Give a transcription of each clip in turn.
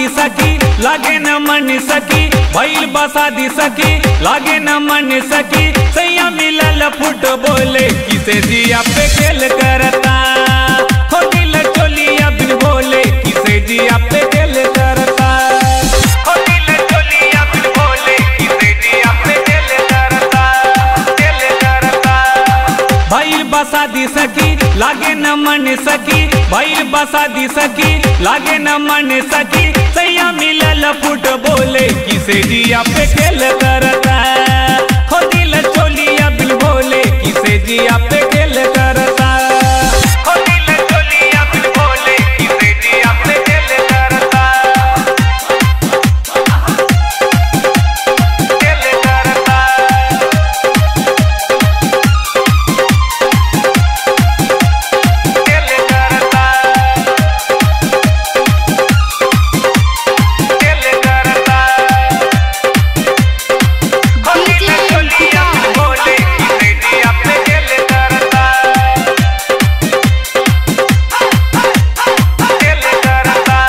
सकी लागे न मन सकी भइल बसादी सकी लागे न मन सकी सैया मिलल फुटबॉल किसे जिया पे खेल करता हो दिल चोलिया बिन बोले किसे जिया पे खेल करता हो दिल चोलिया बिन बोले किसे जिया पे खेल करता खेल करता भइल बसा दी सकी लागे न मन सकी भइल बसा दी सकी लागे न मन सकी सैया मिलल फुटबॉल किसे जिया पे खेल करता हो दिल चोलिया बिन बोले किसे जिया पे खेल करता हो दिल चोलिया बिन बोले किसे जिया पे खेल करता खेल करता खेल करता खेल करता DJ Vikas. बोले किसे जिया पे खेल करता खेल करता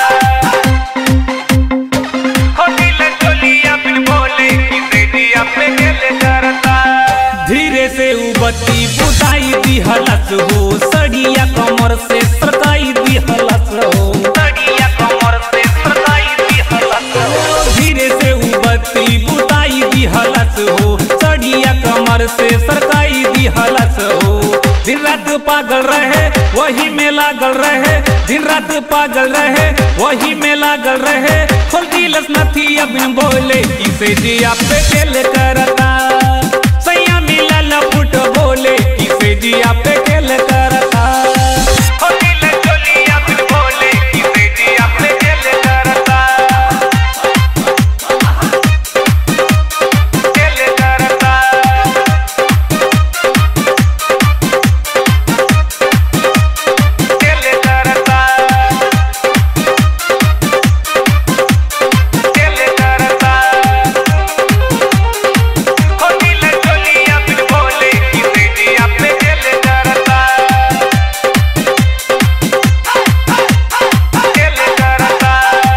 हो दिल चोलिया बिन बोले किसे जिया पे खेल करता धीरे से उ बत्ती बुझाई दी हलस हो सड़िया कमर से सरकाई दी हलस हो सड़िया कमर से सरकाई दी हलस हो धीरे से उ बत्ती बुझाई दी हलस हो सड़िया कमर से सरकाई दी हलस हो दिन रात पागल रहे वही में लागल रहे दिन रात पागल रहे वही में लागल रहे खोल दिलस नथी अबिन बोले किसे जिया पे खेल करता सैया मिलल फुट बोले किसे जिया पे खेल करता हो दिल चोलिया बिन बोले किसे जिया पे खेल करता खेल करता खेल करता खेल करता हो दिल चोलिया बिन बोले किसे जिया पे खेल करता खेल करता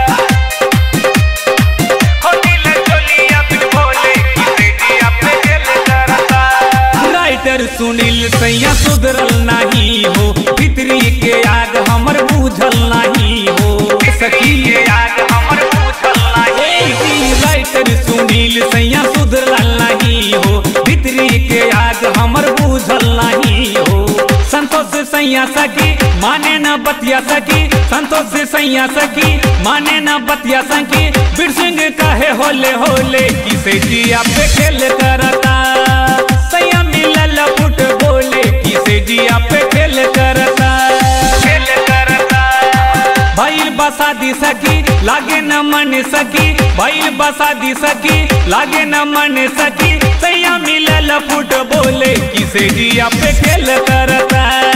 हो दिल चोलिया बिन बोले किसे जिया पे खेल करता राइटर सुनील सैया सुधरल नहीं हो भितरी के आग हमर बूझल नहीं हो सखी के आग हमर बूझल नहीं राइटर सुनील सैया सुधरल नहीं हो भितरी के आग हमर बूझल नहीं हो संतोष सैया सखी माने न बतिया सखी संतोष सैया सखी माने न बतिया सखी बीर सिंह काहे होले होले किसे जिया पे खेल करता सैया मिलल फुट बोले किसे जिया पे खेल करता खेल करता भइल बसा दी सकी लागे न मन सकी भइल बसा दी सकी लागे न मन सकी सैया मिलल फुट बोले किसे जिया पे खेल करता